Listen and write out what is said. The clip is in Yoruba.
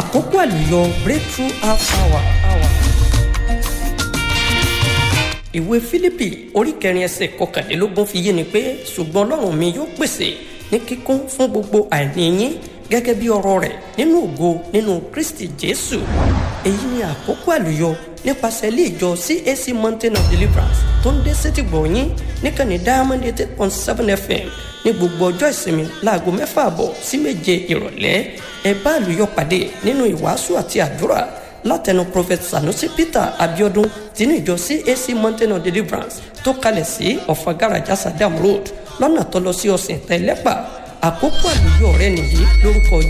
àkókò àlùyọ breakthrough half hour. hour. ìwé fílípì orí kẹrin ẹsẹ̀ kọkànlélógún fi yé ni pé ṣùgbọ́n ọlọ́run mi yóò pèsè ní kíkún fún gbogbo àìní yín gẹ́gẹ́ bí ọ̀rọ̀ rẹ̀ nínú ògo nínú kristi jésù èyí ni àkókò àlùyọ nípasẹ̀ ilé ìjọ cac mountain of deliverance tó ń dé sétí gbọ̀nyín níkànnì diamond eight point seven fm ní gbogbo ọjọ́ ìsinmi láago mẹ́fà àbọ̀ sí méje ìrọ̀lẹ́ ẹ bá àlùyọ pàdé nínú ìwàásù àti àdúrà látẹnu prophet sanusi peter abiodun tinú ìjọ cac mountain of deliverance tó kalẹ̀ sí ọ̀fà garaja sadam road lọ́nà tó lọ sí ọ̀sìn tẹ́lẹ́pà àkókò àlùyọ rẹ nìyí lórúkọ